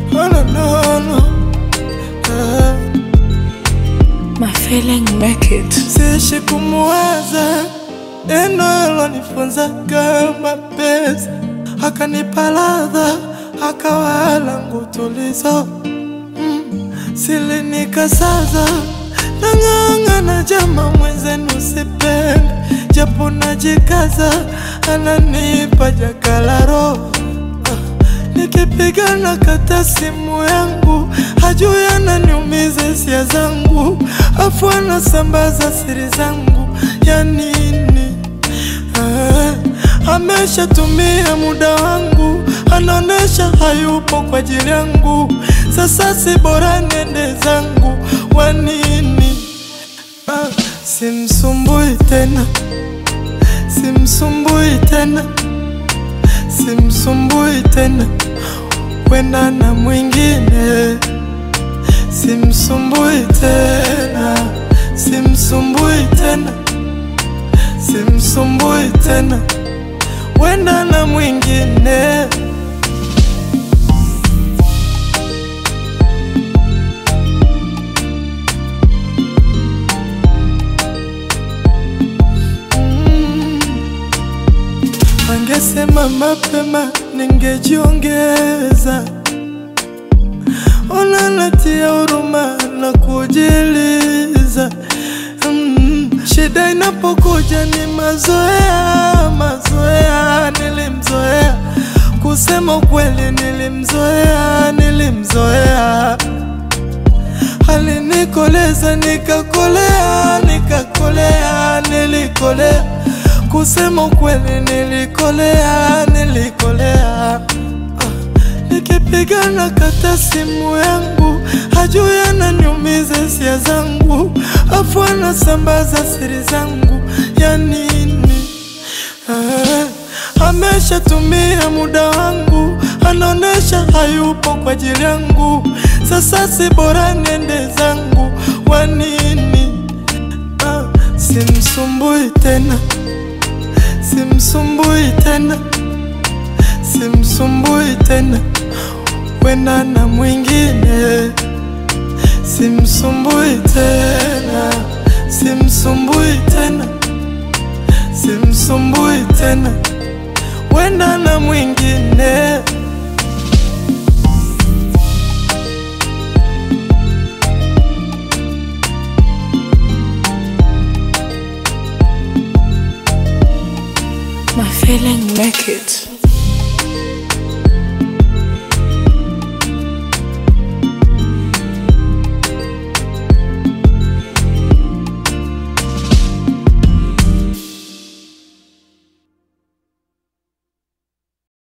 Oh, no, no, no. Ah. My feeling make it. Siishi kumuwaza neno alonifunza kama pesa, akanipa ladha, akawa langu tulizo mm. Silinikasaza nang'ang'ana, jama mwenzenu sipende, japo najikaza, ananipa jakalaro Nikipigana kata simu yangu, hajui ananiumiza hisia zangu, afu anasambaza siri zangu ya nini? Ah, ameshatumia muda wangu, anaonesha hayupo kwa ajili yangu. Sasa si bora nende zangu, wa nini? Ah, simsumbui tena, simsumbui tena simsumbui tena, wenda na mwingine. Simsumbui tena, simsumbui tena, simsumbui tena, wenda na mwingine. Angesema mapema ningejiongeza. Ona natia huruma na kujiliza. Mm, shida inapokuja ni mazoea, mazoea. Nilimzoea kusema ukweli, nilimzoea, nilimzoea alinikoleza nikakolea, nikakolea, nilikolea. Kusema ukweli, nilikolea, nilikolea. Ah, Nikipigana kata simu yangu, hajui ananiumiza hisia zangu, afu anasambaza siri zangu ya nini? Ah, ameshatumia muda wangu, anaonesha hayupo kwa ajili yangu. Sasa si bora nende zangu, wa nini? Ah, simsumbui tena, simsumbui tena, simsumbui tena, wenda na mwingine. Simsumbui tena, simsumbui tena, simsumbui tena, wenda na mwingine. My feeling make it.